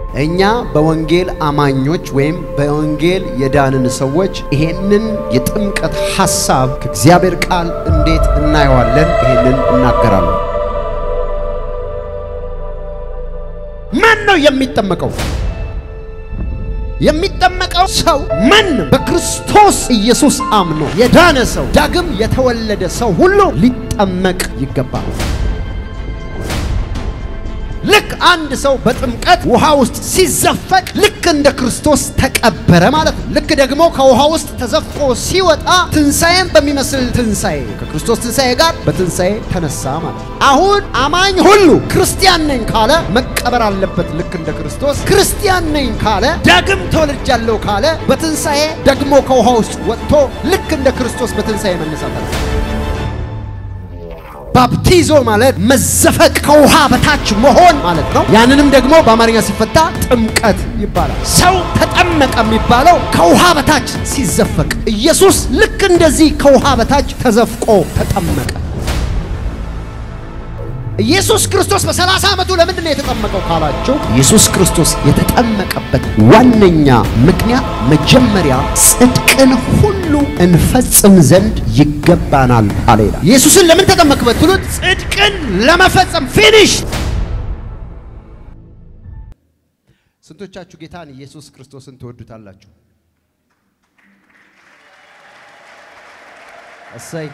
እኛ በወንጌል አማኞች ወይም በወንጌል የዳንን ሰዎች ይሄንን የጥምቀት ሐሳብ ከእግዚአብሔር ቃል እንዴት እናየዋለን? ይሄንን እናገራለሁ። ማን ነው የሚጠመቀው? የሚጠመቀው ሰው ማን ነው? በክርስቶስ ኢየሱስ አምኖ የዳነ ሰው ዳግም የተወለደ ሰው ሁሉ ሊጠመቅ ይገባል። ልክ አንድ ሰው በጥምቀት ውሃ ውስጥ ሲዘፈቅ ልክ እንደ ክርስቶስ ተቀበረ ማለት ነው። ልክ ደግሞ ከውሃ ውስጥ ተዘፍቆ ሲወጣ ትንሣኤን በሚመስል ትንሣኤ ከክርስቶስ ትንሣኤ ጋር በትንሣኤ ተነሳ ማለት ነው። አሁን አማኝ ሁሉ ክርስቲያን ነኝ ካለ መቀበር አለበት ልክ እንደ ክርስቶስ። ክርስቲያን ነኝ ካለ ዳግም ተወልጃለሁ ካለ በትንሣኤ ደግሞ ከውሃ ውስጥ ወጥቶ ልክ እንደ ክርስቶስ በትንሣኤ መነሳት አለ። ባፕቲዞ ማለት መዘፈቅ ከውሃ በታች መሆን ማለት ነው። ያንንም ደግሞ በአማርኛ ሲፈታ ጥምቀት ይባላል። ሰው ተጠመቀ የሚባለው ከውሃ በታች ሲዘፈቅ፣ ኢየሱስ ልክ እንደዚህ ከውሃ በታች ተዘፍቆ ተጠመቀ። ኢየሱስ ክርስቶስ በሰላሳ ዓመቱ ለምንድን ነው የተጠመቀው ካላቸው፣ ኢየሱስ ክርስቶስ የተጠመቀበት ዋነኛ ምክንያት መጀመሪያ ጽድቅን ሁሉ እንፈጽም ዘንድ ይገባናል አለ ይላል። ኢየሱስን ለምን ተጠመቅ ብትሉት ጽድቅን ለመፈጸም ፊኒሽ። ስንቶቻችሁ ጌታን ኢየሱስ ክርስቶስን ትወዱታላችሁ? እሰይ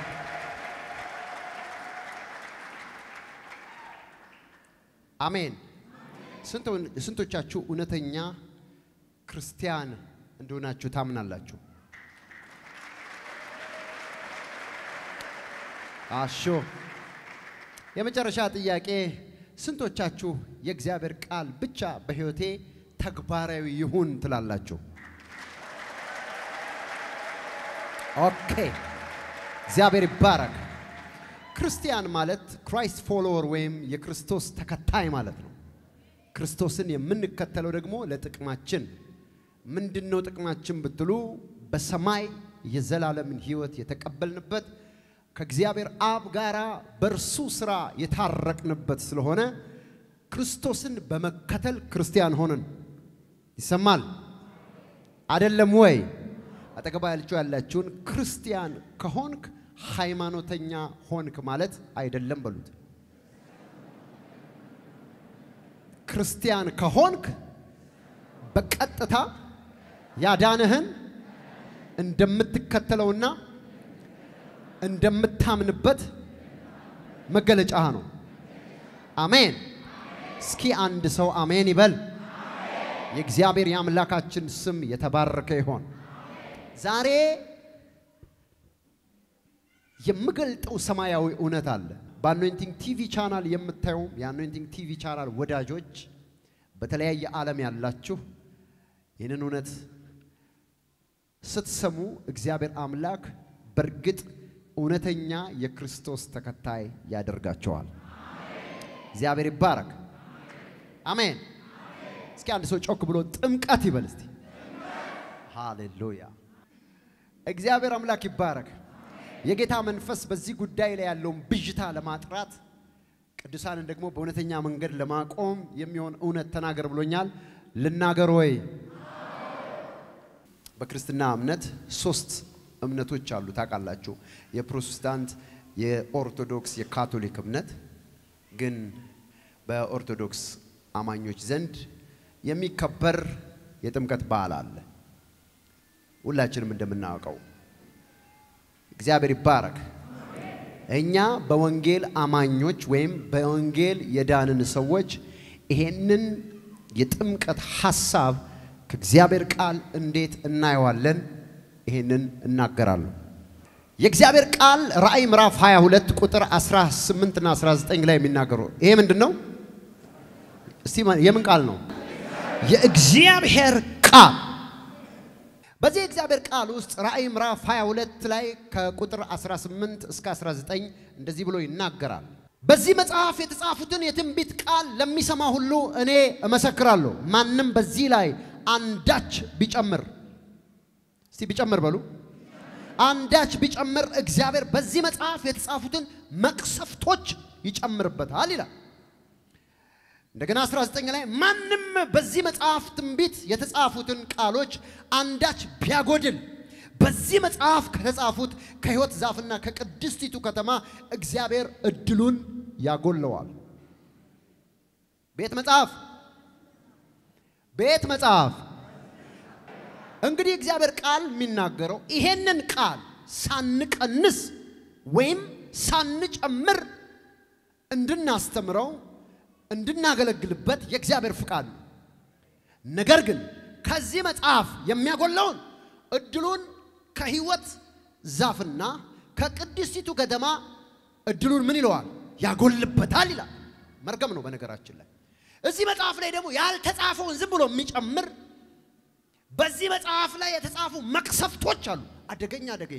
አሜን። ስንቶቻችሁ እውነተኛ ክርስቲያን እንደሆናችሁ ታምናላችሁ? አሾ የመጨረሻ ጥያቄ፣ ስንቶቻችሁ የእግዚአብሔር ቃል ብቻ በሕይወቴ ተግባራዊ ይሁን ትላላችሁ? ኦኬ፣ እግዚአብሔር ይባረክ። ክርስቲያን ማለት ክራይስት ፎሎወር ወይም የክርስቶስ ተከታይ ማለት ነው። ክርስቶስን የምንከተለው ደግሞ ለጥቅማችን ምንድን ነው? ጥቅማችን ብትሉ በሰማይ የዘላለምን ሕይወት የተቀበልንበት ከእግዚአብሔር አብ ጋር በእርሱ ሥራ የታረቅንበት ስለሆነ ክርስቶስን በመከተል ክርስቲያን ሆንን። ይሰማል አይደለም ወይ? አጠገባ ያለችው ያላችሁን ክርስቲያን ከሆንክ ሃይማኖተኛ ሆንክ ማለት አይደለም በሉት። ክርስቲያን ከሆንክ በቀጥታ ያዳነህን እንደምትከተለውና እንደምታምንበት መገለጫ ነው። አሜን። እስኪ አንድ ሰው አሜን ይበል። የእግዚአብሔር የአምላካችን ስም የተባረከ ይሆን። ዛሬ የምገልጠው ሰማያዊ እውነት አለ። በአኖይንቲንግ ቲቪ ቻናል የምታዩ የአኖይንቲንግ ቲቪ ቻናል ወዳጆች፣ በተለያየ ዓለም ያላችሁ ይህንን እውነት ስትሰሙ እግዚአብሔር አምላክ በእርግጥ እውነተኛ የክርስቶስ ተከታይ ያደርጋቸዋል። እግዚአብሔር ይባረክ። አሜን። እስኪ አንድ ሰው ጮክ ብሎ ጥምቀት ይበል እስቲ። ሃሌሉያ። እግዚአብሔር አምላክ ይባረክ። የጌታ መንፈስ በዚህ ጉዳይ ላይ ያለውን ብዥታ ለማጥራት ቅዱሳንን ደግሞ በእውነተኛ መንገድ ለማቆም የሚሆን እውነት ተናገር ብሎኛል። ልናገር ወይ? በክርስትና እምነት ሶስት እምነቶች አሉ ታውቃላችሁ። የፕሮቴስታንት፣ የኦርቶዶክስ፣ የካቶሊክ እምነት ግን በኦርቶዶክስ አማኞች ዘንድ የሚከበር የጥምቀት በዓል አለ። ሁላችንም እንደምናውቀው እግዚአብሔር ይባረክ። እኛ በወንጌል አማኞች ወይም በወንጌል የዳንን ሰዎች ይሄንን የጥምቀት ሐሳብ ከእግዚአብሔር ቃል እንዴት እናየዋለን? ይሄንን እናገራለሁ። የእግዚአብሔር ቃል ራእይ ምዕራፍ 22 ቁጥር 18 እና 19 ላይ የሚናገረው ይሄ ምንድን ነው? እስቲ የምን ቃል ነው? የእግዚአብሔር ቃል በዚህ የእግዚአብሔር ቃል ውስጥ ራእይ ምዕራፍ 22 ላይ ከቁጥር 18 እስከ 19 እንደዚህ ብሎ ይናገራል። በዚህ መጽሐፍ የተጻፉትን የትንቢት ቃል ለሚሰማ ሁሉ እኔ እመሰክራለሁ። ማንም በዚህ ላይ አንዳች ቢጨምር፣ እስቲ ቢጨምር በሉ፣ አንዳች ቢጨምር እግዚአብሔር በዚህ መጽሐፍ የተጻፉትን መቅሰፍቶች ይጨምርበታል ይላል። እንደገና 19 ላይ ማንም በዚህ መጽሐፍ ትንቢት የተጻፉትን ቃሎች አንዳች ቢያጎድል በዚህ መጽሐፍ ከተጻፉት ከሕይወት ዛፍና ከቅድስቲቱ ከተማ እግዚአብሔር እድሉን ያጎለዋል። ቤት መጽሐፍ ቤት መጽሐፍ እንግዲህ እግዚአብሔር ቃል የሚናገረው ይሄንን ቃል ሳንቀንስ ወይም ሳንጨምር እንድናስተምረው እንድናገለግልበት የእግዚአብሔር ፍቃድ ነው። ነገር ግን ከዚህ መጽሐፍ የሚያጎለውን እድሉን ከሕይወት ዛፍና ከቅድስቲቱ ከተማ እድሉን ምን ይለዋል? ያጎልበታል ይላል። መርገም ነው በነገራችን ላይ። እዚህ መጽሐፍ ላይ ደግሞ ያልተጻፈውን ዝም ብሎ የሚጨምር በዚህ መጽሐፍ ላይ የተጻፉ መቅሰፍቶች አሉ። አደገኛ አደገኛ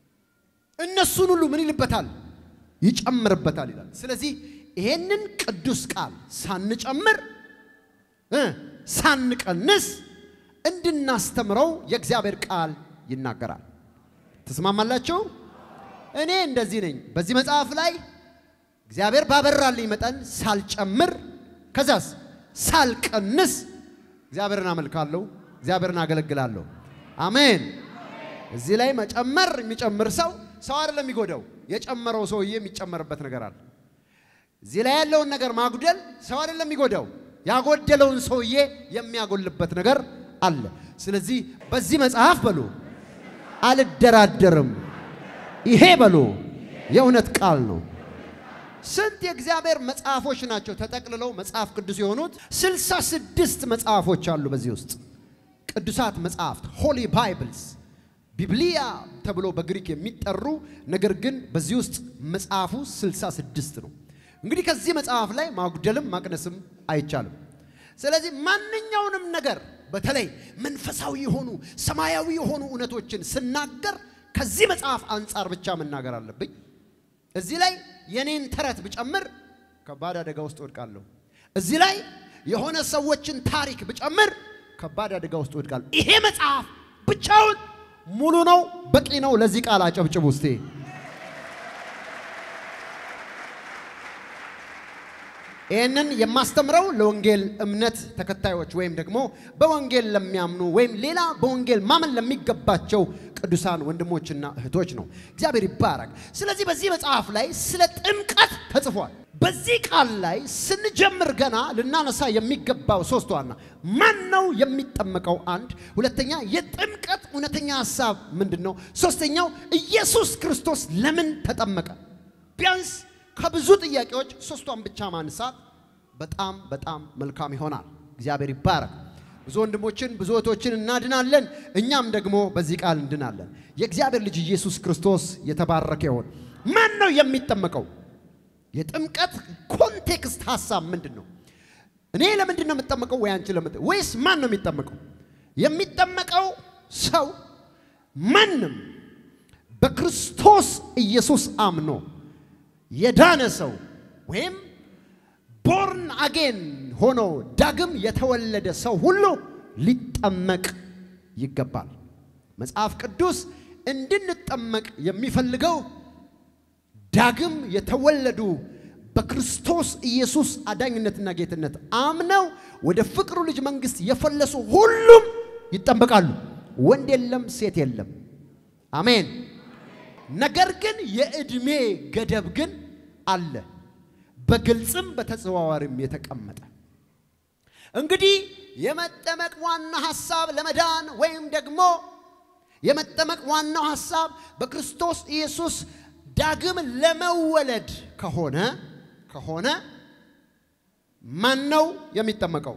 እነሱን ሁሉ ምን ይልበታል? ይጨምርበታል ይላል። ስለዚህ ይሄንን ቅዱስ ቃል ሳንጨምር እ ሳንቀንስ እንድናስተምረው የእግዚአብሔር ቃል ይናገራል። ትስማማላችሁ? እኔ እንደዚህ ነኝ። በዚህ መጽሐፍ ላይ እግዚአብሔር ባበራልኝ መጠን ሳልጨምር ከዛስ ሳልቀንስ እግዚአብሔርን አመልካለሁ፣ እግዚአብሔርን አገለግላለሁ። አሜን። እዚህ ላይ መጨመር የሚጨምር ሰው ሰው አይደለም የሚጎዳው፣ የጨመረው ሰውዬ የሚጨመርበት ነገር አለ። እዚህ ላይ ያለውን ነገር ማጉደል ሰው አይደለም የሚጎዳው፣ ያጎደለውን ሰውዬ የሚያጎልበት ነገር አለ። ስለዚህ በዚህ መጽሐፍ በሉ አልደራደርም። ይሄ በሉ የእውነት ቃል ነው። ስንት የእግዚአብሔር መጽሐፎች ናቸው ተጠቅልለው መጽሐፍ ቅዱስ የሆኑት? ስልሳ ስድስት መጽሐፎች አሉ በዚህ ውስጥ ቅዱሳት መጽሐፍት ሆሊ ባይብልስ ቢብሊያ ተብሎ በግሪክ የሚጠሩ ነገር ግን በዚህ ውስጥ መጽሐፉ ስልሳ ስድስት ነው። እንግዲህ ከዚህ መጽሐፍ ላይ ማጉደልም ማቅነስም አይቻልም። ስለዚህ ማንኛውንም ነገር በተለይ መንፈሳዊ የሆኑ ሰማያዊ የሆኑ እውነቶችን ስናገር ከዚህ መጽሐፍ አንጻር ብቻ መናገር አለብኝ። እዚህ ላይ የኔን ተረት ብጨምር ከባድ አደጋ ውስጥ ወድቃለሁ። እዚህ ላይ የሆነ ሰዎችን ታሪክ ብጨምር ከባድ አደጋ ውስጥ ወድቃለሁ። ይሄ መጽሐፍ ብቻውን ሙሉ ነው፣ በቂ ነው። ለዚህ ቃል አጨብጭቡ እስቴ። ይህንን የማስተምረው ለወንጌል እምነት ተከታዮች ወይም ደግሞ በወንጌል ለሚያምኑ ወይም ሌላ በወንጌል ማመን ለሚገባቸው ቅዱሳን ወንድሞችና እህቶች ነው። እግዚአብሔር ይባረክ። ስለዚህ በዚህ መጽሐፍ ላይ ስለ ጥምቀት ተጽፏል። በዚህ ቃል ላይ ስንጀምር ገና ልናነሳ የሚገባው ሶስት ዋና ማን ነው የሚጠመቀው? አንድ ሁለተኛ፣ የጥምቀት እውነተኛ ሀሳብ ምንድን ነው? ሶስተኛው ኢየሱስ ክርስቶስ ለምን ተጠመቀ? ቢያንስ ከብዙ ጥያቄዎች ሶስቷን ብቻ ማንሳት በጣም በጣም መልካም ይሆናል። እግዚአብሔር ይባረክ። ብዙ ወንድሞችን ብዙ እህቶችን እናድናለን፣ እኛም ደግሞ በዚህ ቃል እንድናለን። የእግዚአብሔር ልጅ ኢየሱስ ክርስቶስ የተባረከ ይሆን። ማን ነው የሚጠመቀው? የጥምቀት ኮንቴክስት ሀሳብ ምንድን ነው? እኔ ለምንድን ነው የምጠመቀው? ወይ አንቺ ለምት ወይስ ማን ነው የሚጠመቀው? የሚጠመቀው ሰው ማንም በክርስቶስ ኢየሱስ አምኖ የዳነ ሰው ወይም ቦርን አጌን ሆኖ ዳግም የተወለደ ሰው ሁሉ ሊጠመቅ ይገባል። መጽሐፍ ቅዱስ እንድንጠመቅ የሚፈልገው ዳግም የተወለዱ በክርስቶስ ኢየሱስ አዳኝነትና ጌትነት አምነው ወደ ፍቅሩ ልጅ መንግሥት የፈለሱ ሁሉም ይጠመቃሉ። ወንድ የለም፣ ሴት የለም። አሜን። ነገር ግን የዕድሜ ገደብ ግን አለ፣ በግልጽም በተዘዋዋሪም የተቀመጠ። እንግዲህ የመጠመቅ ዋና ሐሳብ ለመዳን ወይም ደግሞ የመጠመቅ ዋናው ሐሳብ በክርስቶስ ኢየሱስ ዳግም ለመወለድ ከሆነ ከሆነ ማን ነው የሚጠመቀው?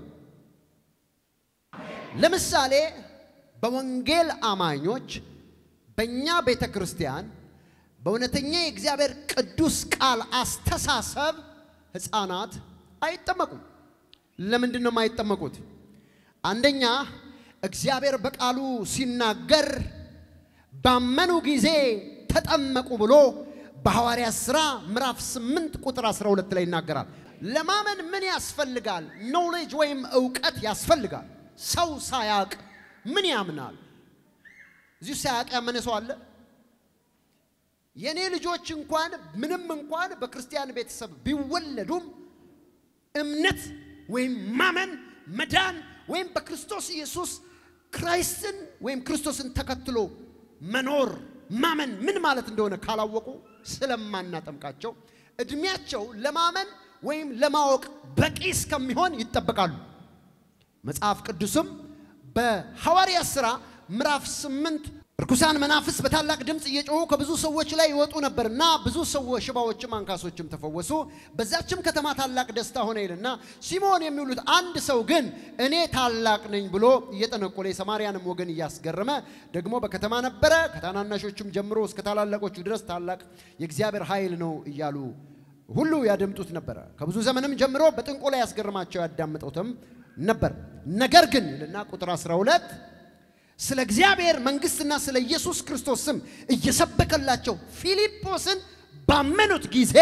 ለምሳሌ በወንጌል አማኞች በእኛ ቤተ ክርስቲያን በእውነተኛ የእግዚአብሔር ቅዱስ ቃል አስተሳሰብ ሕፃናት አይጠመቁም። ለምንድን ነው የማይጠመቁት? አንደኛ እግዚአብሔር በቃሉ ሲናገር ባመኑ ጊዜ ተጠመቁ ብሎ በሐዋርያት ሥራ ምዕራፍ 8 ቁጥር 12 ላይ ይናገራል። ለማመን ምን ያስፈልጋል? ኖሌጅ ወይም እውቀት ያስፈልጋል። ሰው ሳያቅ ምን ያምናል? እዚሁ ሳያቅ ያመነ ሰው አለ? የእኔ ልጆች እንኳን ምንም እንኳን በክርስቲያን ቤተሰብ ቢወለዱም እምነት ወይም ማመን መዳን ወይም በክርስቶስ ኢየሱስ ክራይስትን ወይም ክርስቶስን ተከትሎ መኖር ማመን ምን ማለት እንደሆነ ካላወቁ ስለማናጠምቃቸው እድሜያቸው ለማመን ወይም ለማወቅ በቂ እስከሚሆን ይጠበቃሉ። መጽሐፍ ቅዱስም በሐዋርያ ሥራ ምዕራፍ ስምንት ርኩሳን መናፍስ በታላቅ ድምፅ እየጮሁ ከብዙ ሰዎች ላይ ይወጡ ነበር እና ብዙ ሰዎች ሽባዎችም አንካሶችም ተፈወሱ። በዛችም ከተማ ታላቅ ደስታ ሆነ ይልና ሲሞን የሚውሉት አንድ ሰው ግን እኔ ታላቅ ነኝ ብሎ እየጠነቆለ የሰማርያንም ወገን እያስገረመ ደግሞ በከተማ ነበረ። ከታናናሾቹም ጀምሮ እስከ ታላላቆቹ ድረስ ታላቅ የእግዚአብሔር ኃይል ነው እያሉ ሁሉ ያደምጡት ነበረ። ከብዙ ዘመንም ጀምሮ በጥንቆላ ያስገርማቸው ያዳምጡትም ነበር። ነገር ግን ይልና ቁጥር 12 ስለ እግዚአብሔር መንግሥትና ስለ ኢየሱስ ክርስቶስ ስም እየሰበከላቸው ፊልጶስን ባመኑት ጊዜ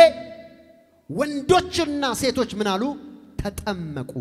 ወንዶችና ሴቶች ምን አሉ? ተጠመቁ።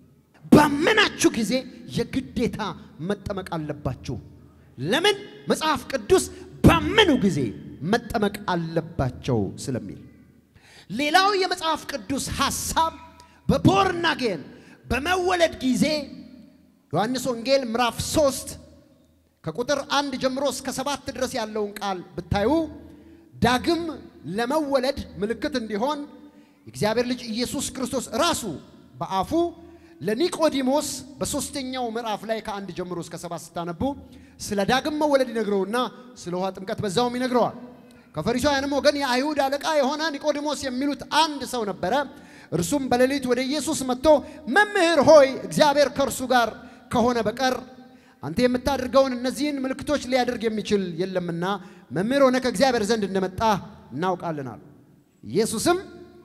ባመናችሁ ጊዜ የግዴታ መጠመቅ አለባችሁ። ለምን? መጽሐፍ ቅዱስ ባመኑ ጊዜ መጠመቅ አለባቸው ስለሚል። ሌላው የመጽሐፍ ቅዱስ ሐሳብ በቦርናጌን በመወለድ ጊዜ ዮሐንስ ወንጌል ምዕራፍ 3 ከቁጥር አንድ ጀምሮ እስከ ሰባት ድረስ ያለውን ቃል ብታዩ ዳግም ለመወለድ ምልክት እንዲሆን የእግዚአብሔር ልጅ ኢየሱስ ክርስቶስ ራሱ በአፉ ለኒቆዲሞስ በሦስተኛው ምዕራፍ ላይ ከአንድ ጀምሮ እስከ ሰባት ስታነቡ ስለ ዳግም መወለድ ይነግረውና ስለ ውሃ ጥምቀት በዛውም ይነግረዋል። ከፈሪሳውያንም ወገን የአይሁድ አለቃ የሆነ ኒቆዲሞስ የሚሉት አንድ ሰው ነበረ። እርሱም በሌሊት ወደ ኢየሱስ መጥቶ መምህር ሆይ እግዚአብሔር ከእርሱ ጋር ከሆነ በቀር አንተ የምታደርገውን እነዚህን ምልክቶች ሊያደርግ የሚችል የለምና መምህር ሆነ ከእግዚአብሔር ዘንድ እንደመጣ እናውቃለን አሉ። ኢየሱስም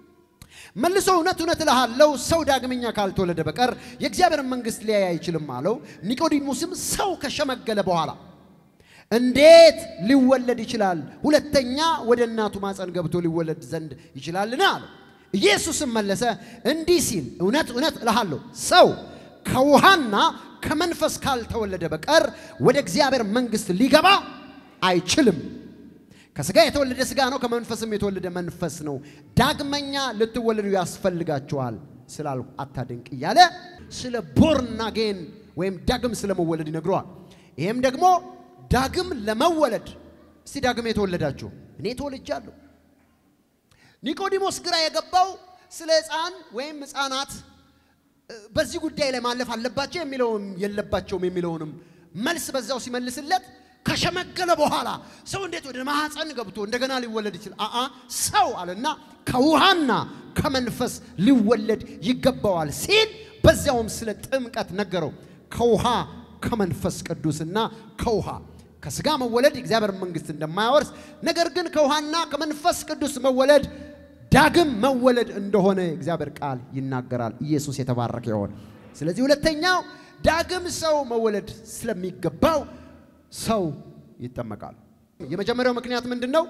መልሶ እውነት እውነት እልሃለሁ ሰው ዳግመኛ ካልተወለደ በቀር የእግዚአብሔርን መንግሥት ሊያይ አይችልም አለው። ኒቆዲሞስም ሰው ከሸመገለ በኋላ እንዴት ሊወለድ ይችላል? ሁለተኛ ወደ እናቱ ማፀን ገብቶ ሊወለድ ዘንድ ይችላልን? አለው። ኢየሱስም መለሰ እንዲህ ሲል እውነት እውነት እልሃለሁ ሰው ከውሃና ከመንፈስ ካልተወለደ በቀር ወደ እግዚአብሔር መንግሥት ሊገባ አይችልም። ከሥጋ የተወለደ ሥጋ ነው፣ ከመንፈስም የተወለደ መንፈስ ነው። ዳግመኛ ልትወለዱ ያስፈልጋችኋል ስላልሁ አታድንቅ እያለ ስለ ቦርናጌን ወይም ዳግም ስለ መወለድ ይነግረዋል። ይህም ደግሞ ዳግም ለመወለድ እስቲ ዳግም የተወለዳችሁ እኔ ተወልጃለሁ። ኒቆዲሞስ ግራ የገባው ስለ ሕፃን ወይም ሕፃናት በዚህ ጉዳይ ላይ ማለፍ አለባቸው የሚለውም የለባቸውም የሚለውንም መልስ በዛው ሲመልስለት ከሸመገለ በኋላ ሰው እንዴት ወደ ማኅፀን ገብቶ እንደገና ሊወለድ ይችላል? አአ ሰው አለና ከውሃና ከመንፈስ ሊወለድ ይገባዋል ሲል በዚያውም ስለ ጥምቀት ነገረው። ከውሃ ከመንፈስ ቅዱስና ከውሃ ከሥጋ መወለድ የእግዚአብሔር መንግሥት እንደማያወርስ ነገር ግን ከውሃና ከመንፈስ ቅዱስ መወለድ ዳግም መወለድ እንደሆነ የእግዚአብሔር ቃል ይናገራል። ኢየሱስ የተባረከ ይሆን። ስለዚህ ሁለተኛው ዳግም ሰው መወለድ ስለሚገባው ሰው ይጠመቃል። የመጀመሪያው ምክንያት ምንድን ነው?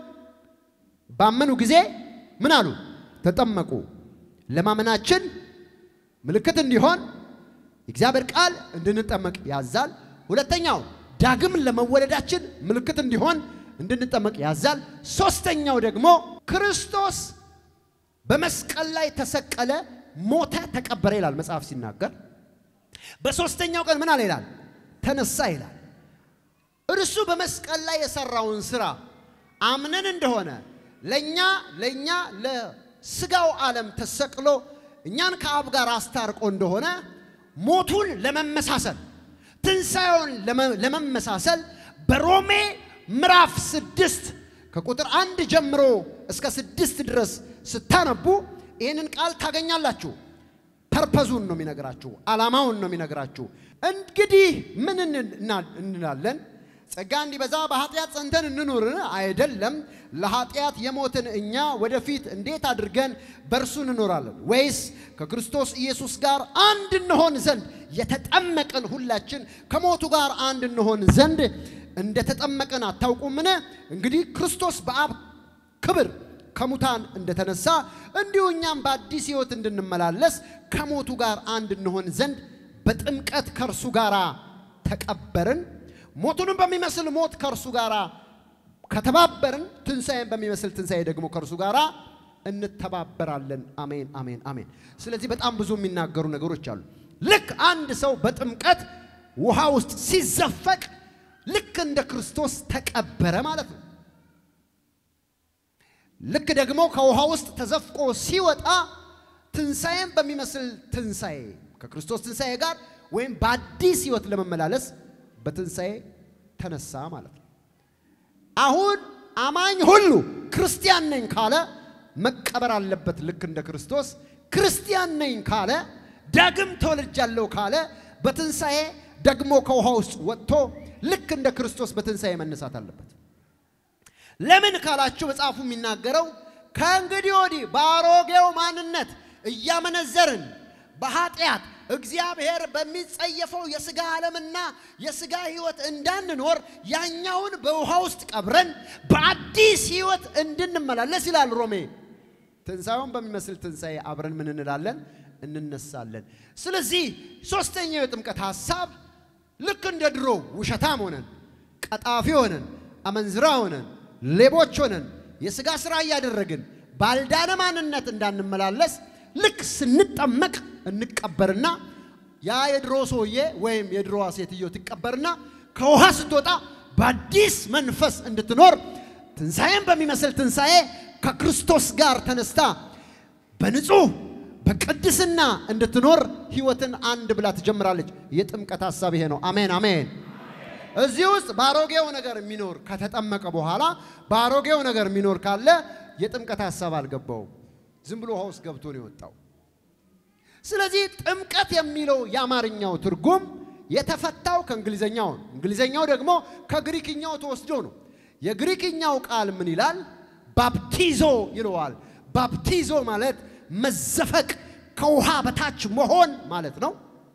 ባመኑ ጊዜ ምን አሉ? ተጠመቁ። ለማመናችን ምልክት እንዲሆን የእግዚአብሔር ቃል እንድንጠመቅ ያዛል። ሁለተኛው ዳግም ለመወለዳችን ምልክት እንዲሆን እንድንጠመቅ ያዛል። ሶስተኛው ደግሞ ክርስቶስ በመስቀል ላይ ተሰቀለ፣ ሞተ፣ ተቀበረ ይላል መጽሐፍ ሲናገር። በሶስተኛው ቀን ምን አለ ይላል? ተነሳ ይላል። እርሱ በመስቀል ላይ የሰራውን ስራ አምነን እንደሆነ ለኛ ለኛ ለስጋው ዓለም ተሰቅሎ እኛን ከአብ ጋር አስታርቆ እንደሆነ ሞቱን ለመመሳሰል ትንሣኤውን ለመመሳሰል በሮሜ ምዕራፍ ስድስት ከቁጥር አንድ ጀምሮ እስከ ስድስት ድረስ ስታነቡ ይህንን ቃል ታገኛላችሁ። ፐርፐዙን ነው የሚነግራችሁ፣ ዓላማውን ነው የሚነግራችሁ። እንግዲህ ምን እንላለን? ጸጋ እንዲበዛ በኃጢአት ጸንተን እንኑርን? አይደለም። ለኃጢአት የሞትን እኛ ወደፊት እንዴት አድርገን በእርሱ እንኖራለን? ወይስ ከክርስቶስ ኢየሱስ ጋር አንድ እንሆን ዘንድ የተጠመቅን ሁላችን ከሞቱ ጋር አንድ እንሆን ዘንድ እንደተጠመቅን አታውቁምን? እንግዲህ ክርስቶስ በአብ ክብር ከሙታን እንደተነሳ እንዲሁ እኛም በአዲስ ሕይወት እንድንመላለስ ከሞቱ ጋር አንድ እንሆን ዘንድ በጥምቀት ከእርሱ ጋር ተቀበርን። ሞቱንም በሚመስል ሞት ከእርሱ ጋር ከተባበርን፣ ትንሣኤን በሚመስል ትንሣኤ ደግሞ ከእርሱ ጋር እንተባበራለን። አሜን፣ አሜን፣ አሜን። ስለዚህ በጣም ብዙ የሚናገሩ ነገሮች አሉ። ልክ አንድ ሰው በጥምቀት ውሃ ውስጥ ሲዘፈቅ ልክ እንደ ክርስቶስ ተቀበረ ማለት ነው። ልክ ደግሞ ከውሃ ውስጥ ተዘፍቆ ሲወጣ ትንሣኤን በሚመስል ትንሣኤ ከክርስቶስ ትንሣኤ ጋር ወይም በአዲስ ሕይወት ለመመላለስ በትንሣኤ ተነሳ ማለት ነው። አሁን አማኝ ሁሉ ክርስቲያን ነኝ ካለ መቀበር አለበት ልክ እንደ ክርስቶስ። ክርስቲያን ነኝ ካለ ዳግም ተወልጃለሁ ካለ በትንሣኤ ደግሞ ከውሃ ውስጥ ወጥቶ ልክ እንደ ክርስቶስ በትንሣኤ መነሳት አለበት። ለምን ካላችሁ መጽሐፉ የሚናገረው ከእንግዲህ ወዲህ በአሮጌው ማንነት እያመነዘርን በኃጢአት እግዚአብሔር በሚጸየፈው የሥጋ ዓለምና የሥጋ ሕይወት እንዳንኖር ያኛውን በውሃ ውስጥ ቀብረን በአዲስ ሕይወት እንድንመላለስ ይላል ሮሜ። ትንሣኤውን በሚመስል ትንሣኤ አብረን ምን እንላለን? እንነሳለን። ስለዚህ ሦስተኛው የጥምቀት ሐሳብ ልክ እንደ ድሮ ውሸታም ሆነን ቀጣፊ ሆነን አመንዝራ ሆነን ሌቦች ሆነን የሥጋ ሥራ እያደረግን ባልዳነ ማንነት እንዳንመላለስ ልክ ስንጠመቅ እንቀበርና ያ የድሮ ሰውዬ ወይም የድሮዋ ሴትዮ ትቀበርና ከውሃ ስትወጣ በአዲስ መንፈስ እንድትኖር ትንሣኤን በሚመስል ትንሣኤ ከክርስቶስ ጋር ተነስታ በንጹህ በቅድስና እንድትኖር ሕይወትን አንድ ብላ ትጀምራለች። የጥምቀት ሐሳብ ይሄ ነው። አሜን አሜን። እዚህ ውስጥ በአሮጌው ነገር የሚኖር ከተጠመቀ በኋላ በአሮጌው ነገር የሚኖር ካለ የጥምቀት ሐሳብ አልገባውም። ዝም ብሎ ውሃ ውስጥ ገብቶ ነው የወጣው። ስለዚህ ጥምቀት የሚለው የአማርኛው ትርጉም የተፈታው ከእንግሊዘኛው ነው። እንግሊዘኛው ደግሞ ከግሪክኛው ተወስዶ ነው። የግሪክኛው ቃል ምን ይላል? ባፕቲዞ ይለዋል። ባፕቲዞ ማለት መዘፈቅ፣ ከውሃ በታች መሆን ማለት ነው።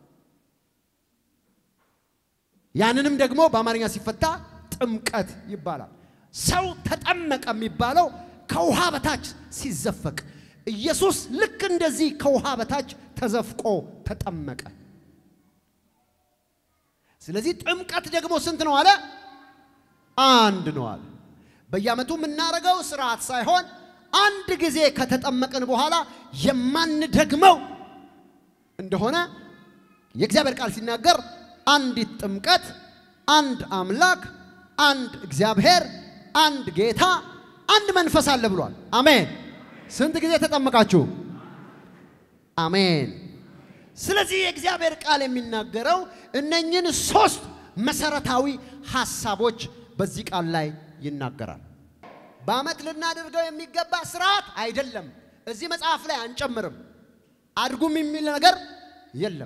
ያንንም ደግሞ በአማርኛ ሲፈታ ጥምቀት ይባላል። ሰው ተጠመቀ የሚባለው ከውሃ በታች ሲዘፈቅ፣ ኢየሱስ ልክ እንደዚህ ከውሃ በታች ተዘፍቆ ተጠመቀ። ስለዚህ ጥምቀት ደግሞ ስንት ነው አለ? አንድ ነው አለ። በየዓመቱ የምናደርገው ስርዓት ሳይሆን አንድ ጊዜ ከተጠመቅን በኋላ የማንደግመው እንደሆነ የእግዚአብሔር ቃል ሲናገር አንዲት ጥምቀት፣ አንድ አምላክ፣ አንድ እግዚአብሔር፣ አንድ ጌታ፣ አንድ መንፈስ አለ ብሏል። አሜን። ስንት ጊዜ ተጠመቃችሁ? አሜን። ስለዚህ የእግዚአብሔር ቃል የሚናገረው እነኝን ሶስት መሰረታዊ ሐሳቦች በዚህ ቃል ላይ ይናገራል። በዓመት ልናደርገው የሚገባ ስርዓት አይደለም። እዚህ መጽሐፍ ላይ አንጨምርም። አድጉም የሚል ነገር የለም።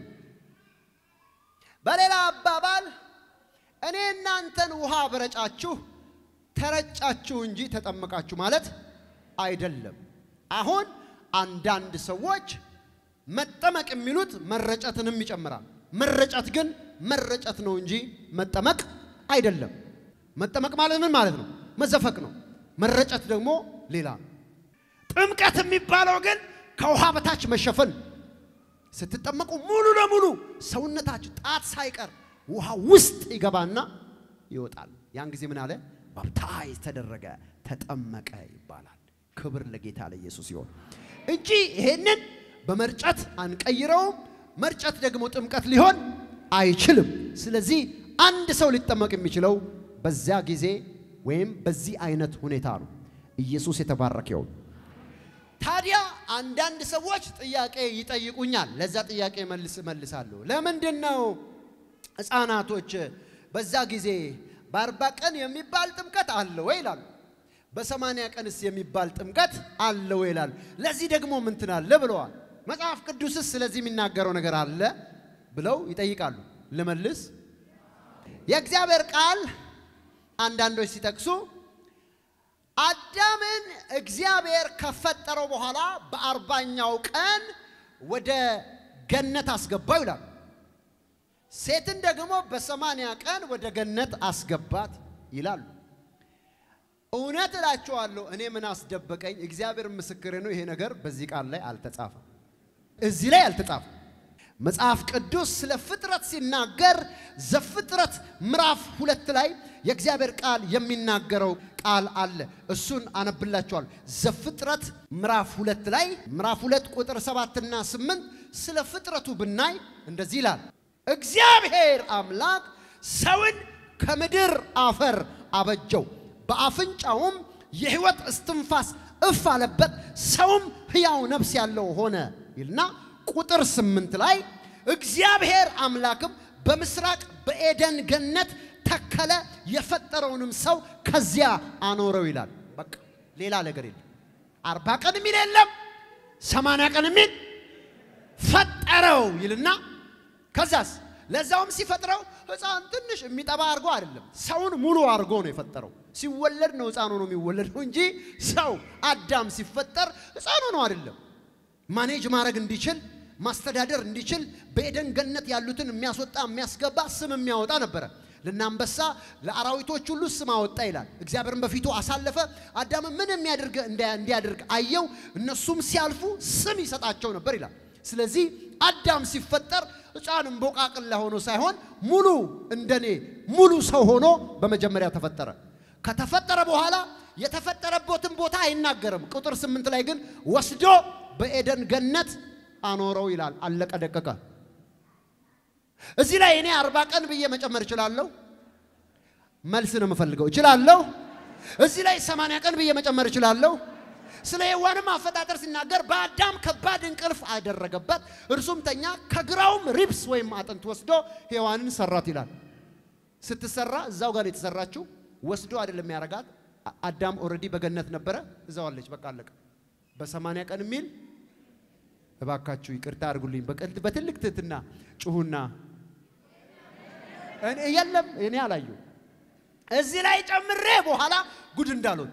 በሌላ አባባል እኔ እናንተን ውሃ በረጫችሁ ተረጫችሁ እንጂ ተጠመቃችሁ ማለት አይደለም። አሁን አንዳንድ ሰዎች መጠመቅ የሚሉት መረጨትንም ይጨምራል። መረጨት ግን መረጨት ነው እንጂ መጠመቅ አይደለም። መጠመቅ ማለት ምን ማለት ነው? መዘፈቅ ነው። መረጨት ደግሞ ሌላ ነው። ጥምቀት የሚባለው ግን ከውሃ በታች መሸፈን ስትጠመቁ ሙሉ ለሙሉ ሰውነታችሁ ጣት ሳይቀር ውሃ ውስጥ ይገባና ይወጣል። ያን ጊዜ ምን አለ? ባፕታይዝ ተደረገ፣ ተጠመቀ ይባላል። ክብር ለጌታ ለኢየሱስ ይሆን እንጂ ይሄንን በመርጨት አንቀይረውም። መርጨት ደግሞ ጥምቀት ሊሆን አይችልም። ስለዚህ አንድ ሰው ሊጠመቅ የሚችለው በዚያ ጊዜ ወይም በዚህ አይነት ሁኔታ ነው። ኢየሱስ የተባረከ ይሁን። ታዲያ አንዳንድ ሰዎች ጥያቄ ይጠይቁኛል። ለዛ ጥያቄ መልስ እመልሳለሁ። ለምንድን ነው ሕፃናቶች በዛ ጊዜ በአርባ ቀን የሚባል ጥምቀት አለ ወይ ይላሉ። በሰማንያ ቀንስ የሚባል ጥምቀት አለ ወይ ይላሉ። ለዚህ ደግሞ ምን ትናለ ብለዋል። መጽሐፍ ቅዱስስ ስለዚህ የሚናገረው ነገር አለ ብለው ይጠይቃሉ። ልመልስ። የእግዚአብሔር ቃል አንዳንዶች ሲጠቅሱ አዳምን እግዚአብሔር ከፈጠረው በኋላ በአርባኛው ቀን ወደ ገነት አስገባው ይላል። ሴትን ደግሞ በሰማንያ ቀን ወደ ገነት አስገባት ይላሉ። እውነት እላችኋለሁ እኔ ምን አስደበቀኝ? እግዚአብሔር ምስክሬ ነው። ይሄ ነገር በዚህ ቃል ላይ አልተጻፈም፣ እዚህ ላይ አልተጻፈም። መጽሐፍ ቅዱስ ስለ ፍጥረት ሲናገር ዘፍጥረት ምዕራፍ ሁለት ላይ የእግዚአብሔር ቃል የሚናገረው ቃል አለ። እሱን አነብላችኋል። ዘፍጥረት ምዕራፍ ሁለት ላይ ምዕራፍ ሁለት ቁጥር ሰባትና ስምንት ስለ ፍጥረቱ ብናይ እንደዚህ ይላል። እግዚአብሔር አምላክ ሰውን ከምድር አፈር አበጀው፣ በአፍንጫውም የሕይወት እስትንፋስ እፍ አለበት፣ ሰውም ሕያው ነፍስ ያለው ሆነ ይልና ቁጥር ስምንት ላይ እግዚአብሔር አምላክም በምስራቅ በኤደን ገነት ተከለ፣ የፈጠረውንም ሰው ከዚያ አኖረው ይላል። በቃ ሌላ ነገር የለም። አርባ ቀን የሚል የለም። ሰማንያ ቀን የሚል ፈጠረው ይልና ከዛስ ለዛውም ሲፈጥረው ሕፃን ትንሽ የሚጠባ አድርጎ አይደለም፣ ሰውን ሙሉ አድርጎ ነው የፈጠረው። ሲወለድ ነው ሕፃን ሆኖ የሚወለደው እንጂ ሰው አዳም ሲፈጠር ሕፃን ሆኖ አይደለም። ማኔጅ ማድረግ እንዲችል ማስተዳደር እንዲችል በኤደን ገነት ያሉትን የሚያስወጣ የሚያስገባ ስም የሚያወጣ ነበረ። ለአንበሳ ለአራዊቶች ሁሉ ስም አወጣ ይላል። እግዚአብሔርን በፊቱ አሳለፈ። አዳምን ምን የሚያደርግ እንዲያደርግ አየው። እነሱም ሲያልፉ ስም ይሰጣቸው ነበር ይላል። ስለዚህ አዳም ሲፈጠር ሕፃን እምቦቃቅላ ሆኖ ሳይሆን ሙሉ እንደኔ ሙሉ ሰው ሆኖ በመጀመሪያ ተፈጠረ። ከተፈጠረ በኋላ የተፈጠረበትን ቦታ አይናገርም። ቁጥር ስምንት ላይ ግን ወስዶ በኤደን ገነት አኖረው ይላል። አለቀ ደቀቀ። እዚህ ላይ እኔ አርባ ቀን ብዬ መጨመር እችላለሁ። መልስ ነው የምፈልገው። እችላለሁ። እዚህ ላይ ሰማንያ ቀን ብዬ መጨመር እችላለሁ። ስለ ሔዋንም አፈጣጠር ሲናገር በአዳም ከባድ እንቅልፍ አደረገበት፣ እርሱም ተኛ፣ ከግራውም ሪብስ ወይም አጥንት ወስዶ ሔዋንን ሰራት ይላል። ስትሰራ እዛው ጋር የተሰራችው ወስዶ አይደለም ያረጋት። አዳም ኦልሬዲ በገነት ነበረ፣ እዛው አለች። በቃ አለቀ። በሰማንያ ቀን የሚል እባካችሁ ይቅርታ አድርጉልኝ። በትልቅ ትህትና ጩሁና የለም እኔ አላዩ እዚህ ላይ ጨምሬ በኋላ ጉድ እንዳልሆን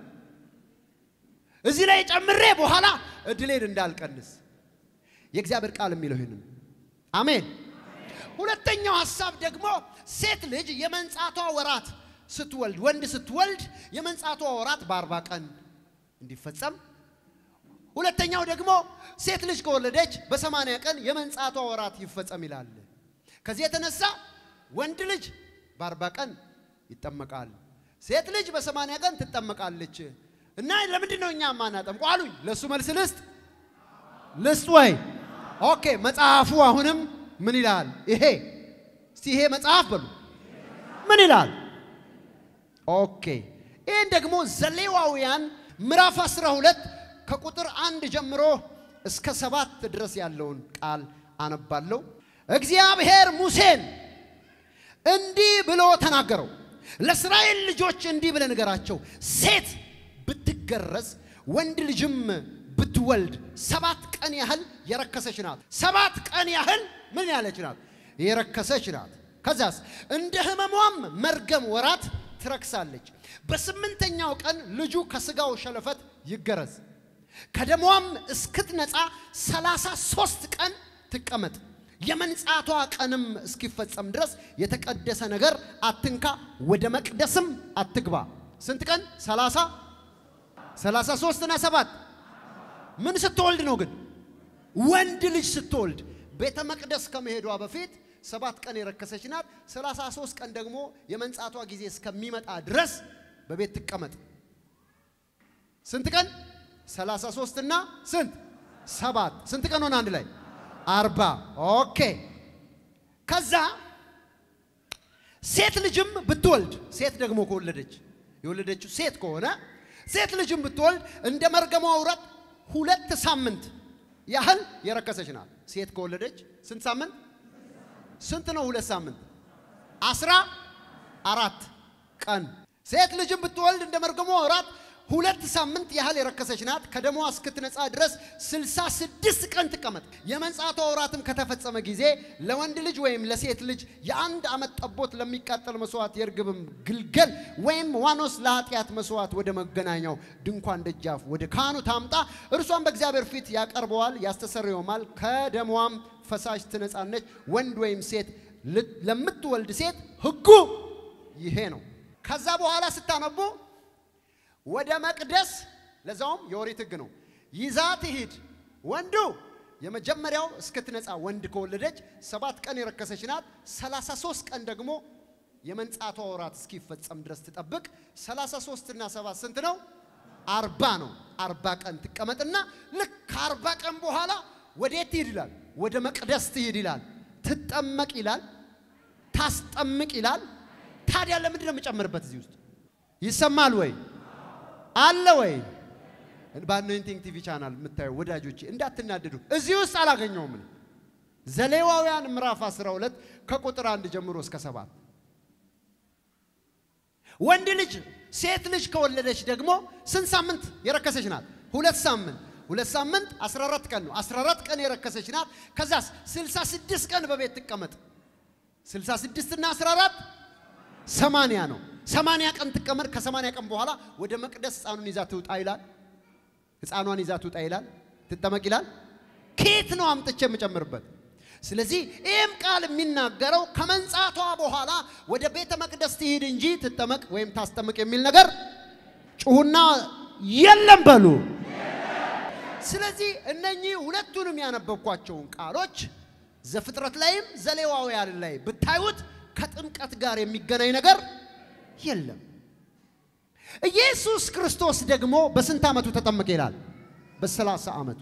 እዚህ ላይ ጨምሬ በኋላ እድሌን እንዳልቀንስ የእግዚአብሔር ቃል የሚለው ይህንን አሜን። ሁለተኛው ሀሳብ ደግሞ ሴት ልጅ የመንጻቷ ወራት ስትወልድ ወንድ ስትወልድ የመንጻቷ ወራት በአርባ ቀን እንዲፈጸም ሁለተኛው ደግሞ ሴት ልጅ ከወለደች በሰማንያ ቀን የመንጻቷ ወራት ይፈጸም ይላል። ከዚህ የተነሳ ወንድ ልጅ በአርባ ቀን ይጠመቃል፣ ሴት ልጅ በሰማንያ ቀን ትጠመቃለች። እና ለምንድን ነው እኛ ማናጠምቁ አሉኝ። ለእሱ መልስ ልስጥ ልስጥ ወይ? ኦኬ መጽሐፉ አሁንም ምን ይላል? ይሄ እስቲ ይሄ መጽሐፍ በሉ ምን ይላል? ኦኬ ይህን ደግሞ ዘሌዋውያን ምዕራፍ 12 ከቁጥር አንድ ጀምሮ እስከ ሰባት ድረስ ያለውን ቃል አነባለሁ። እግዚአብሔር ሙሴን እንዲህ ብሎ ተናገረው፣ ለእስራኤል ልጆች እንዲህ ብለህ ንገራቸው፣ ሴት ብትገረዝ ወንድ ልጅም ብትወልድ ሰባት ቀን ያህል የረከሰች ናት። ሰባት ቀን ያህል ምን ያለች ናት? የረከሰች ናት። ከዛስ እንደ ሕመሟም መርገም ወራት ትረክሳለች። በስምንተኛው ቀን ልጁ ከስጋው ሸለፈት ይገረዝ ከደሟም እስክትነጻ ሰላሳ ሦስት ቀን ትቀመጥ። የመንጻቷ ቀንም እስኪፈጸም ድረስ የተቀደሰ ነገር አትንካ፣ ወደ መቅደስም አትግባ። ስንት ቀን? ሰላሳ ሰላሳ ሦስት እና ሰባት ምን ስትወልድ ነው ግን? ወንድ ልጅ ስትወልድ ቤተ መቅደስ ከመሄዷ በፊት ሰባት ቀን የረከሰች ናት። ሰላሳ ሦስት ቀን ደግሞ የመንጻቷ ጊዜ እስከሚመጣ ድረስ በቤት ትቀመጥ። ስንት ቀን? ሰላሳ ሦስት እና ስንት ሰባት ስንት ቀን ሆነ? አንድ ላይ አርባ ኦኬ። ከዛ ሴት ልጅም ብትወልድ ሴት ደግሞ ከወለደች የወለደችው ሴት ከሆነ ሴት ልጅም ብትወልድ እንደ መርገሟ ውረት ሁለት ሳምንት ያህል የረከሰች ናት። ሴት ከወለደች ስንት ሳምንት? ስንት ነው? ሁለት ሳምንት አስራ አራት ቀን። ሴት ልጅም ብትወልድ እንደ መርገሟ ወራት ሁለት ሳምንት ያህል የረከሰች ናት። ከደሟ እስክትነጻ ድረስ ስልሳ ስድስት ቀን ትቀመጥ። የመንጻቷ ወራትም ከተፈጸመ ጊዜ ለወንድ ልጅ ወይም ለሴት ልጅ የአንድ ዓመት ጠቦት ለሚቃጠል መስዋዕት፣ የርግብም ግልገል ወይም ዋኖስ ለኃጢአት መስዋዕት ወደ መገናኛው ድንኳን ደጃፍ ወደ ካህኑ ታምጣ። እርሷም በእግዚአብሔር ፊት ያቀርበዋል፣ ያስተሰርየውማል። ከደሟም ፈሳሽ ትነጻነች። ወንድ ወይም ሴት ለምትወልድ ሴት ሕጉ ይሄ ነው። ከዛ በኋላ ስታነቡ ወደ መቅደስ ለዛውም የኦሪት ሕግ ነው። ይዛ ትሂድ። ወንዱ የመጀመሪያው እስክትነጻ ወንድ ከወለደች ሰባት ቀን የረከሰች ናት። 33 ቀን ደግሞ የመንጻቷ ወራት እስኪፈጸም ድረስ ትጠብቅ። 33 እና 7 ስንት ነው? አርባ ነው። አርባ ቀን ትቀመጥና ልክ ከአርባ ቀን በኋላ ወዴት ትሂድ ይላል? ወደ መቅደስ ትሂድ ይላል። ትጠመቅ ይላል። ታስጠምቅ ይላል። ታዲያ ለምንድን ነው የምጨምርበት? እዚህ ውስጥ ይሰማል ወይ አለ ወይ? በአኖይንቲንግ ቲቪ ቻናል የምታዩ ወዳጆቼ እንዳትናደዱ፣ እዚህ ውስጥ አላገኘውም። እኔ ዘሌዋውያን ምዕራፍ 12 ከቁጥር አንድ ጀምሮ እስከ ሰባት ወንድ ልጅ ሴት ልጅ ከወለደች ደግሞ ስንት ሳምንት የረከሰች ናት? ሁለት ሳምንት ሁለት ሳምንት 14 ቀን ነው። 14 ቀን የረከሰች ናት። ከዛስ 66 ቀን በቤት ትቀመጥ። 66 እና 14 ሰማንያ ነው። ሰማንያ ቀን ትቀመጥ። ከሰማንያ ቀን በኋላ ወደ መቅደስ ሕፃኑን ይዛ ትውጣ ይላል። ሕፃኗን ይዛ ትውጣ ይላል። ትጠመቅ ይላል። ከየት ነው አምጥቼ የምጨምርበት? ስለዚህ ይህም ቃል የሚናገረው ከመንጻቷ በኋላ ወደ ቤተ መቅደስ ትሂድ እንጂ ትጠመቅ ወይም ታስጠምቅ የሚል ነገር ጩሁና የለም በሉ። ስለዚህ እነኚህ ሁለቱንም ያነበብኳቸውን ቃሎች ዘፍጥረት ላይም ዘሌዋውያን ላይ ብታዩት ከጥምቀት ጋር የሚገናኝ ነገር የለም። ኢየሱስ ክርስቶስ ደግሞ በስንት ዓመቱ ተጠመቀ ይላል? በሰላሳ ዓመቱ።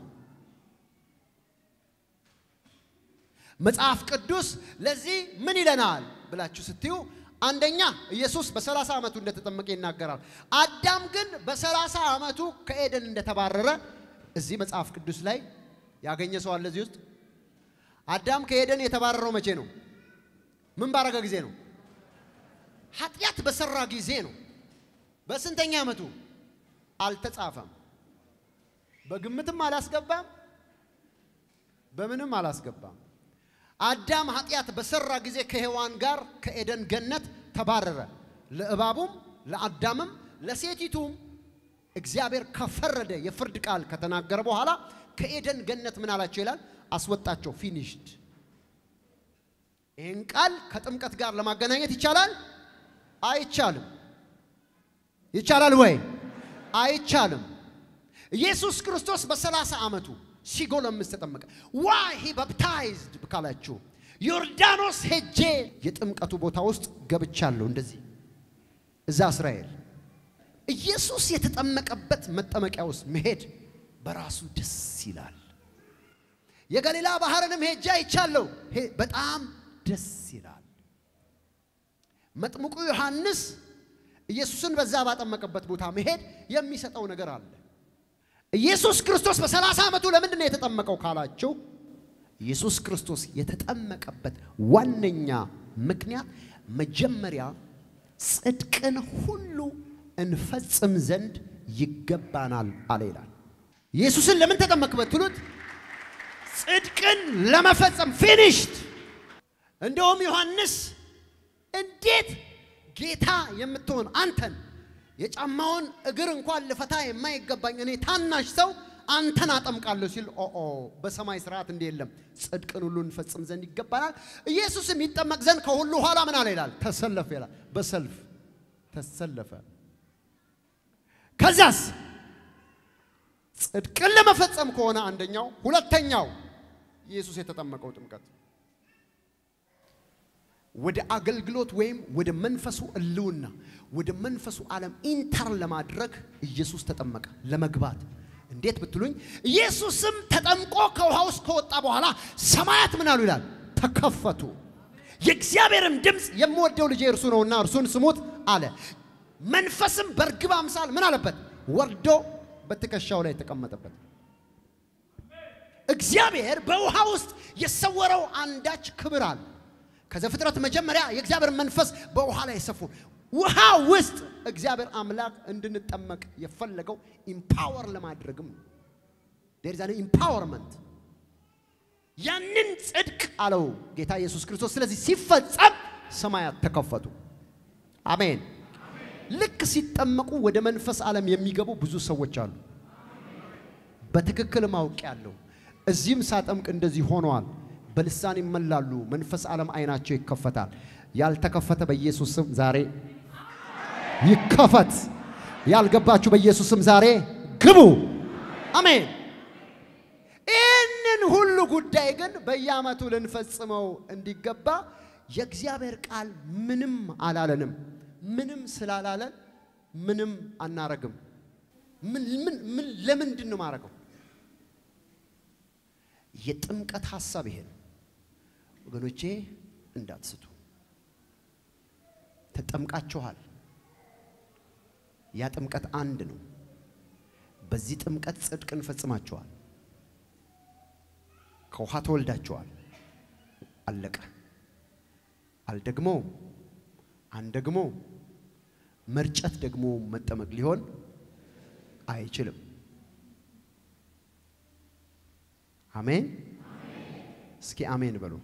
መጽሐፍ ቅዱስ ለዚህ ምን ይለናል ብላችሁ ስትዩ አንደኛ ኢየሱስ በሰላሳ ዓመቱ እንደተጠመቀ ይናገራል። አዳም ግን በሰላሳ ዓመቱ ከኤደን እንደተባረረ እዚህ መጽሐፍ ቅዱስ ላይ ያገኘ ሰው አለ እዚህ ውስጥ? አዳም ከኤደን የተባረረው መቼ ነው? ምን ባረገ ጊዜ ነው? ኃጢአት በሰራ ጊዜ ነው። በስንተኛ ዓመቱ? አልተጻፈም። በግምትም አላስገባም፣ በምንም አላስገባም። አዳም ኃጢአት በሰራ ጊዜ ከሔዋን ጋር ከኤደን ገነት ተባረረ። ለእባቡም ለአዳምም ለሴቲቱም እግዚአብሔር ከፈረደ የፍርድ ቃል ከተናገረ በኋላ ከኤደን ገነት ምን አላቸው ይላል? አስወጣቸው። ፊኒሽድ። ይህን ቃል ከጥምቀት ጋር ለማገናኘት ይቻላል? አይቻልም። ይቻላል ወይ? አይቻልም። ኢየሱስ ክርስቶስ በሰላሳ ዓመቱ ሲጎለምስ ተጠመቀ። ዋይ ሂ ባፕታይዝድ ካላችሁ ዮርዳኖስ ሄጄ የጥምቀቱ ቦታ ውስጥ ገብቻለሁ። እንደዚህ እዛ እስራኤል ኢየሱስ የተጠመቀበት መጠመቂያ ውስጥ መሄድ በራሱ ደስ ይላል። የገሊላ ባህርንም ሄጄ አይቻለሁ። በጣም ደስ ይላል። መጥምቁ ዮሐንስ ኢየሱስን በዛ ባጠመቀበት ቦታ መሄድ የሚሰጠው ነገር አለ። ኢየሱስ ክርስቶስ በሰላሳ ዓመቱ ለምንድን ነው የተጠመቀው ካላችሁ ኢየሱስ ክርስቶስ የተጠመቀበት ዋነኛ ምክንያት መጀመሪያ ጽድቅን ሁሉ እንፈጽም ዘንድ ይገባናል አለ ይላል። ኢየሱስን ለምን ተጠመቅ ብትሉት ጽድቅን ለመፈጸም ፊኒሽድ። እንደውም ዮሐንስ እንዴት ጌታ የምትሆን አንተን የጫማውን እግር እንኳን ልፈታ የማይገባኝ እኔ ታናሽ ሰው አንተን አጠምቃለሁ ሲል ኦኦ በሰማይ ስርዓት እንዲህ የለም፣ ጽድቅን ሁሉ እንፈጽም ዘንድ ይገባናል። ኢየሱስም ይጠመቅ ዘንድ ከሁሉ ኋላ ምን አለ ይላል? ተሰለፈ ይላል። በሰልፍ ተሰለፈ። ከዚያስ ጽድቅን ለመፈጸም ከሆነ አንደኛው፣ ሁለተኛው ኢየሱስ የተጠመቀው ጥምቀት ወደ አገልግሎት ወይም ወደ መንፈሱ እልውና ወደ መንፈሱ ዓለም ኢንተር ለማድረግ ኢየሱስ ተጠመቀ ለመግባት። እንዴት ብትሉኝ ኢየሱስም ተጠምቆ ከውሃ ውስጥ ከወጣ በኋላ ሰማያት ምን አሉ ይላል? ተከፈቱ። የእግዚአብሔርም ድምፅ የምወደው ልጄ እርሱ ነውና እርሱን ስሙት አለ። መንፈስም በርግብ አምሳል ምን አለበት? ወርዶ በትከሻው ላይ ተቀመጠበት። እግዚአብሔር በውሃ ውስጥ የሰወረው አንዳች ክብር አለ። ከዘፍጥረት መጀመሪያ የእግዚአብሔር መንፈስ በውሃ ላይ ሰፉ። ውሃ ውስጥ እግዚአብሔር አምላክ እንድንጠመቅ የፈለገው ኢምፓወር ለማድረግም ነው። ዴር ኢዝ ኢምፓወርመንት ያንን ጽድቅ አለው ጌታ ኢየሱስ ክርስቶስ። ስለዚህ ሲፈጸም ሰማያት ተከፈቱ። አሜን። ልክ ሲጠመቁ ወደ መንፈስ ዓለም የሚገቡ ብዙ ሰዎች አሉ። በትክክል ማውቅ ያለው እዚህም ሳጠምቅ እንደዚህ ሆነዋል። በልሳን ይመላሉ። መንፈስ ዓለም አይናቸው ይከፈታል። ያልተከፈተ በኢየሱስ ስም ዛሬ ይከፈት። ያልገባችሁ በኢየሱስ ስም ዛሬ ግቡ። አሜን። ይህንን ሁሉ ጉዳይ ግን በየዓመቱ ልንፈጽመው እንዲገባ የእግዚአብሔር ቃል ምንም አላለንም። ምንም ስላላለን ምንም አናረግም። ምን ምን ምን ለምንድን ነው ማረገው? የጥምቀት ሐሳብ ይሄ ነው ወገኖቼ፣ እንዳትስቱ። ተጠምቃችኋል። ያ ጥምቀት አንድ ነው። በዚህ ጥምቀት ጽድቅን ፈጽማችኋል። ከውሃ ተወልዳችኋል። አለቀ። አልደግሞ አንደግሞ መርጨት ደግሞ መጠመቅ ሊሆን አይችልም። አሜን። እስኪ አሜን በሉ።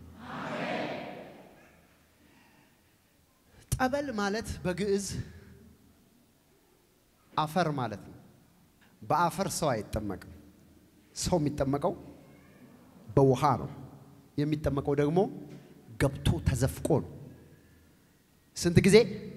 ጠበል ማለት በግዕዝ አፈር ማለት ነው። በአፈር ሰው አይጠመቅም። ሰው የሚጠመቀው በውሃ ነው። የሚጠመቀው ደግሞ ገብቶ ተዘፍቆ ነው። ስንት ጊዜ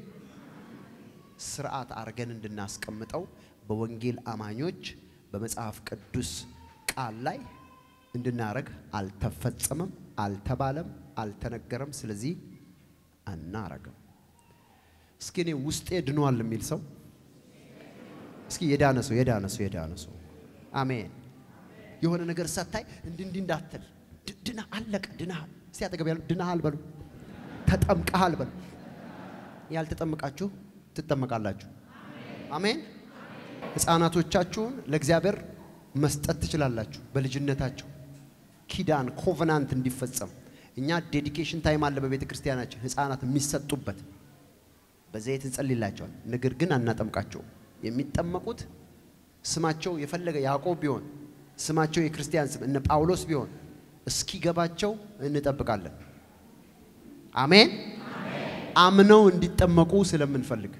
ስርዓት አድርገን እንድናስቀምጠው በወንጌል አማኞች በመጽሐፍ ቅዱስ ቃል ላይ እንድናረግ አልተፈጸመም፣ አልተባለም፣ አልተነገረም። ስለዚህ አናረግም። እስኪ እኔ ውስጤ ድኗል የሚል ሰው እስኪ የዳነ ሰው የዳነ ሰው የዳነ ሰው አሜን። የሆነ ነገር ሳታይ እንዲህ እንዲህ እንዳትል ድና አለቀ። ድናሃል። እስቲ አጠገብ ያሉ ድናሃል በሉ፣ ተጠምቀሃል በሉ። ያልተጠመቃችሁ ትጠመቃላችሁ። አሜን። ሕፃናቶቻችሁን ለእግዚአብሔር መስጠት ትችላላችሁ። በልጅነታቸው ኪዳን ኮቨናንት እንዲፈጸም እኛ ዴዲኬሽን ታይም አለ በቤተ ክርስቲያናችን ሕፃናት የሚሰጡበት በዘይት እንጸልይላቸዋል። ነገር ግን አናጠምቃቸውም። የሚጠመቁት ስማቸው የፈለገ ያዕቆብ ቢሆን ስማቸው የክርስቲያን ስም እነ ጳውሎስ ቢሆን እስኪገባቸው እንጠብቃለን። አሜን። አምነው እንዲጠመቁ ስለምንፈልግ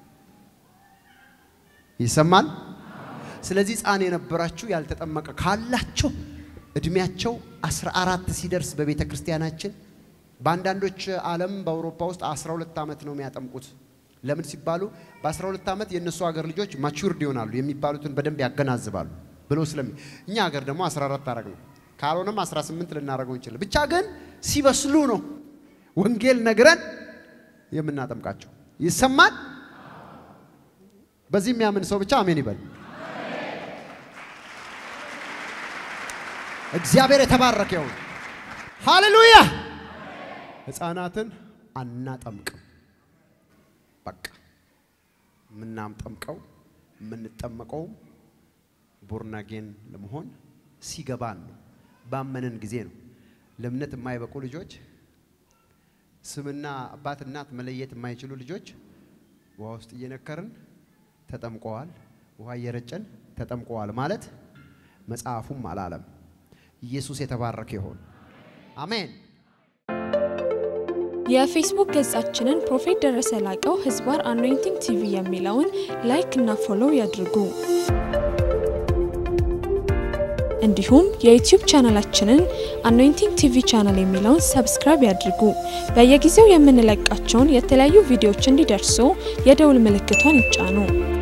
ይሰማል። ስለዚህ ሕፃን የነበራችሁ ያልተጠመቀ ካላችሁ እድሜያቸው 14 ሲደርስ በቤተ ክርስቲያናችን በአንዳንዶች ዓለም በአውሮፓ ውስጥ 12 ዓመት ነው የሚያጠምቁት። ለምን ሲባሉ በ12 ዓመት የእነሱ ሀገር ልጆች ማቹርድ ይሆናሉ የሚባሉትን በደንብ ያገናዝባሉ ብሎ ስለሚ እኛ ሀገር ደግሞ 14 አረግ ነው። ካልሆነም 18 ልናደርገው እንችላለን። ብቻ ግን ሲበስሉ ነው ወንጌል ነግረን የምናጠምቃቸው። ይሰማል። በዚህ የሚያምን ሰው ብቻ አሜን ይበል። እግዚአብሔር የተባረከ ይሁን። ሃሌሉያ። ሕፃናትን አናጠምቅም። በቃ የምናጠምቀው የምንጠመቀው ቦርናጌን ለመሆን ሲገባን ነው፣ ባመንን ጊዜ ነው። ለእምነት የማይበቁ ልጆች ስምና አባት እናት መለየት የማይችሉ ልጆች ውሃ ውስጥ እየነከርን ተጠምቀዋል፣ ውሃ እየረጨን ተጠምቀዋል ማለት መጽሐፉም አላለም። ኢየሱስ የተባረከ ይሆን። አሜን። የፌስቡክ ገጻችንን ፕሮፌት ደረሰ ላቀው ህዝባር አኖይንቲንግ ቲቪ የሚለውን ላይክ እና ፎሎው ያድርጉ። እንዲሁም የዩቲዩብ ቻናላችንን አኖይንቲንግ ቲቪ ቻናል የሚለውን ሰብስክራይብ ያድርጉ። በየጊዜው የምንለቃቸውን የተለያዩ ቪዲዮዎች እንዲደርሱ የደውል ምልክቷን ይጫኑ።